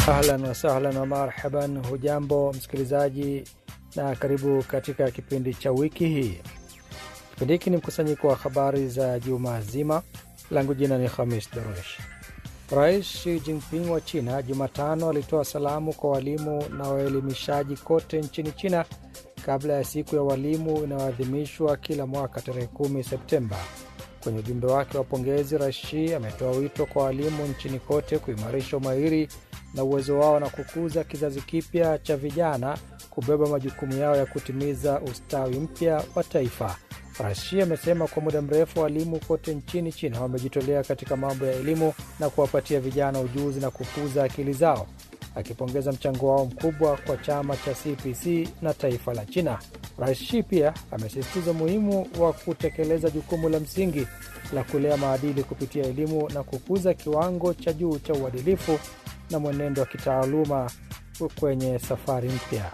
Ahlan wasahlan wa marhaban, hujambo msikilizaji na karibu katika kipindi cha wiki hii. Kipindi hiki ni mkusanyiko wa habari za juma zima. Langu jina ni Khamis Darush. Rais Xi Jinping wa China Jumatano alitoa salamu kwa walimu na waelimishaji kote nchini China kabla ya siku ya walimu inayoadhimishwa kila mwaka tarehe 10 Septemba. Kwenye ujumbe wake wa pongezi, Rais Xi ametoa wito kwa walimu nchini kote kuimarisha umahiri na uwezo wao na kukuza kizazi kipya cha vijana kubeba majukumu yao ya kutimiza ustawi mpya wa taifa. Rais Xi amesema kwa muda mrefu walimu kote nchini China wamejitolea katika mambo ya elimu na kuwapatia vijana ujuzi na kukuza akili zao, akipongeza mchango wao mkubwa kwa chama cha CPC na taifa la China. Rais Xi pia amesisitiza umuhimu wa kutekeleza jukumu la msingi la kulea maadili kupitia elimu na kukuza kiwango cha juu cha uadilifu na mwenendo wa kitaaluma kwenye safari mpya.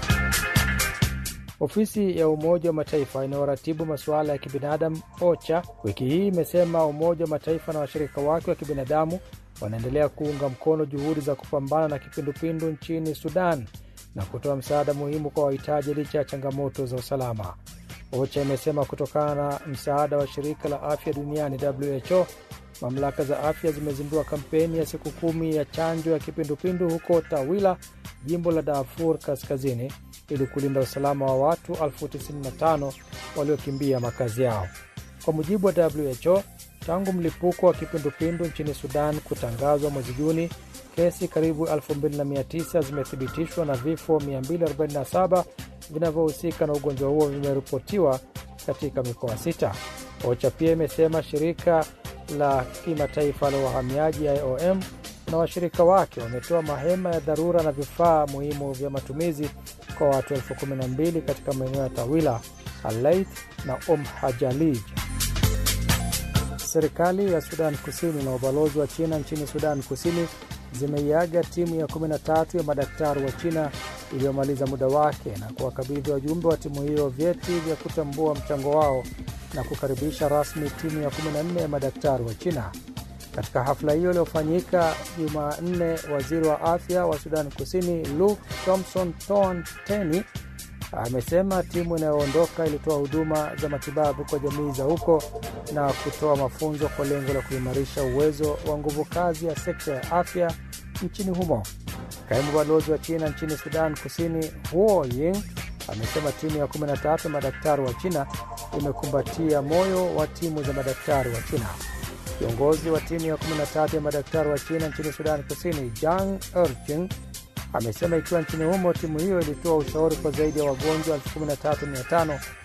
Ofisi ya Umoja wa Mataifa inayoratibu masuala ya kibinadamu OCHA wiki hii imesema Umoja wa Mataifa na washirika wake wa kibinadamu wanaendelea kuunga mkono juhudi za kupambana na kipindupindu nchini Sudan na kutoa msaada muhimu kwa wahitaji licha ya changamoto za usalama. OCHA imesema kutokana na msaada wa shirika la afya duniani WHO, mamlaka za afya zimezindua kampeni ya siku kumi ya chanjo ya kipindupindu huko Tawila, jimbo la Darfur Kaskazini, ili kulinda usalama wa watu elfu 95 waliokimbia makazi yao. Kwa mujibu wa WHO, tangu mlipuko wa kipindupindu nchini Sudan kutangazwa mwezi Juni, kesi karibu 2900 zimethibitishwa na vifo 247 vinavyohusika na ugonjwa huo vimeripotiwa katika mikoa sita. OCHA pia imesema shirika la kimataifa la uhamiaji IOM na washirika wake wametoa mahema ya dharura na vifaa muhimu vya matumizi kwa watu elfu kumi na mbili katika maeneo ya Tawila, Alait na Om Hajalij. Serikali ya Sudan Kusini na ubalozi wa China nchini Sudan Kusini zimeiaga timu ya 13 ya madaktari wa China iliyomaliza muda wake na kuwakabidhi wajumbe wa timu hiyo vyeti vya kutambua mchango wao na kukaribisha rasmi timu ya 14 ya madaktari wa China. Katika hafla hiyo iliyofanyika Jumanne, waziri wa afya wa Sudan Kusini Luke Thompson Ton Teny amesema timu inayoondoka ilitoa huduma za matibabu kwa jamii za huko na kutoa mafunzo kwa lengo la kuimarisha uwezo wa nguvu kazi ya sekta ya afya nchini humo. Kaimu balozi wa China nchini Sudan Kusini Huo Ying amesema timu ya 13 madaktari wa China imekumbatia moyo wa timu za madaktari wa China. Kiongozi wa timu ya 13 ya madaktari wa China nchini Sudan Kusini Jang Erjing amesema ikiwa nchini humo timu hiyo ilitoa ushauri kwa zaidi ya wagonjwa 13500